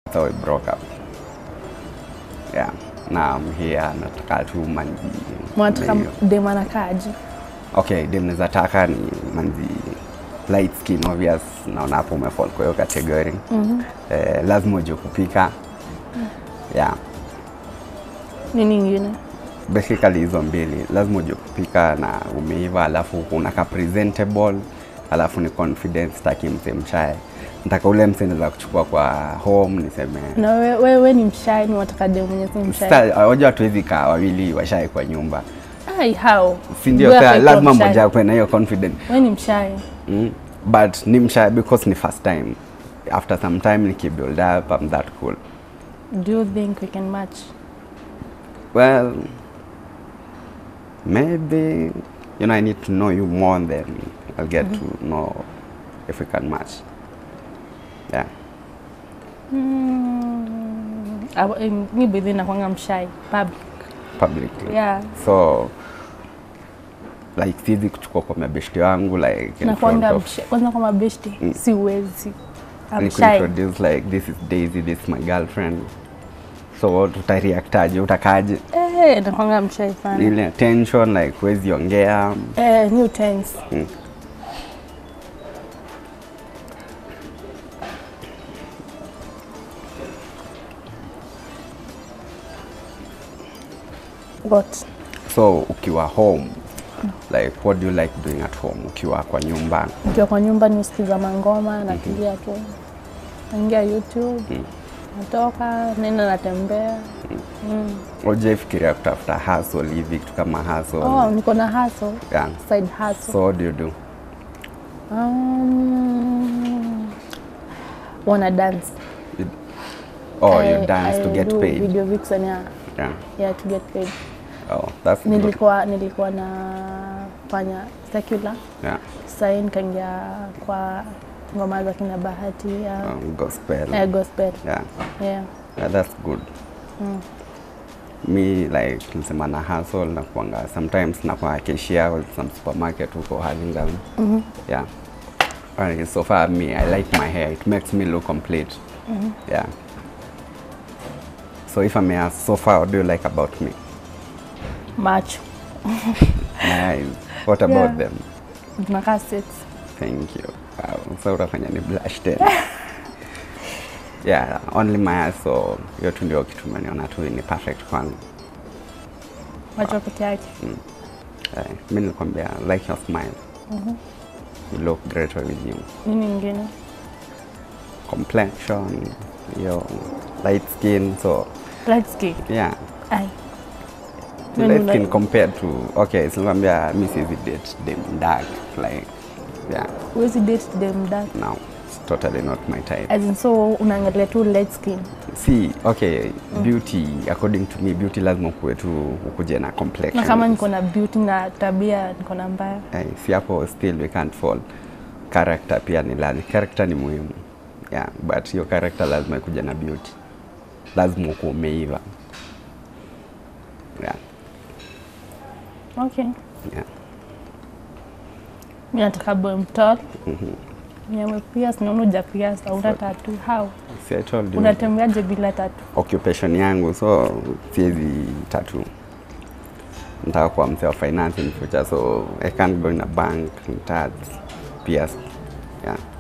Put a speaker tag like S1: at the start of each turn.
S1: so we broke up yeah now I'm here nataka tu manzi
S2: Mnataka
S1: Ndio.
S2: dem anakaaje?
S1: okay dem naweza taka ni manzi light skin obvious naona hapo umefall kwa hiyo category mm -hmm. eh, lazima ujue kupika yeah
S2: Nini ingine?
S1: basically hizo mbili lazima ujue kupika na umeiva alafu unaka presentable alafu ni confidence taki mse mshae nataka ule mse naweza kuchukua kwa home niseme
S2: Na wewe we, we ni mshai, ni wataka dem mwenye si mshai?
S1: Sasa, wajua hatuwezi kaa wawili washae kwa nyumba
S2: Ai, how?
S1: si ndio
S2: Wewe
S1: sasa
S2: haikuwa
S1: lazima
S2: mshai.
S1: mmoja akwe na hiyo confidence
S2: Wewe ni mshai.
S1: mm. but ni mshae because ni first time after some time nikibuild up I'm that cool
S2: Do you think we can match?
S1: well maybe you know I need to know you more and then I'll get to know if we can match yeah
S2: Mm, awa- em, mi bedhi nakwanga mshai public.
S1: publicly
S2: Yeah.
S1: so like sizi kuchukua kwa mabeshti wangu like in front
S2: Nakwanga
S1: of
S2: mshai. Kwanza kwa mabeshti
S1: Mm.
S2: siwezi. I'm
S1: ni
S2: shy.
S1: kuintroduce like this is Daisy this is my girlfriend so tutareactaje utakaje
S2: Eh, nakwanga mshai sana.
S1: ile tension like huwezi ongea
S2: Eh, new tense.
S1: Mm.
S2: What?
S1: so ukiwa home like what do you like doing at home ukiwa kwa nyumba
S2: Nikiwa kwa nyumba nisikiza mangoma, natulia tu. Naingia YouTube. Natoka, nenda natembea. Mm.
S1: ujaifikiria kutafuta hustle hivi kitu kama hustle
S2: Oh, niko na hustle.
S1: yeah.
S2: Side hustle.
S1: so what do you do
S2: Um, wanna dance.
S1: You- oh you
S2: I-
S1: dance to
S2: I
S1: get
S2: do
S1: paid
S2: Video vixen, yeah.
S1: yeah.
S2: Yeah, to get paid.
S1: oh that's good
S2: Nilikuwa nilikuwa nafanya secular.
S1: yeah.
S2: Sasa nikaingia kwa ngoma za kina Bahati ya
S1: um, gospel
S2: eh, gospel.
S1: yeah.
S2: Yeah.
S1: yeah that's good mi like nisema na hustle na kuanga sometimes nakuwa cashier with some supermarket huko Hurlingham yeah and so far me I like my hair it makes me look complete yeah so if I may ask so far what do you like about me
S2: Macho.
S1: my eyes what about
S2: Yeah.
S1: them
S2: Tunakaa six.
S1: Thank you. Wow. So utafanya ni blush tena. yeah, only my eyes so hiyo tu ndio kitu umeniona tu ni perfect kwangu.
S2: Macho peke yake.
S1: Eh, mi nilikwambia like your smile. You look great with you.
S2: Nini ingine?
S1: Complexion, your light skin so
S2: Light skin.
S1: yeah.
S2: Ai.
S1: Your
S2: When
S1: light
S2: you
S1: skin
S2: like-
S1: compared to okay, sinakwambia mi siwezi date them dark like yeah,
S2: Huwezi date dem dark.
S1: no. It's totally not my type.
S2: As in so unaangalia tu light skin.
S1: See, okay, beauty according to me beauty lazima kuwe tu ukuje na complexion.
S2: Na kama niko na beauty na tabia niko na mbaya.
S1: Eh, si hapo still we can't fall. Character pia ni lazima. Character ni muhimu. Yeah, but hiyo character lazima ikuja na beauty. Lazima ukuwe umeiva. Yeah,
S2: Okay.
S1: yeah.
S2: Mimi nataka boy mtol. Mwenye pierce naona uja pierce au una tattoo. How?
S1: See, I told you.
S2: Unatembeaje bila tattoo?
S1: occupation yangu so siwezi tatu nataka kuwa msee wa finance in future so I can't go in a bank nita pierce yeah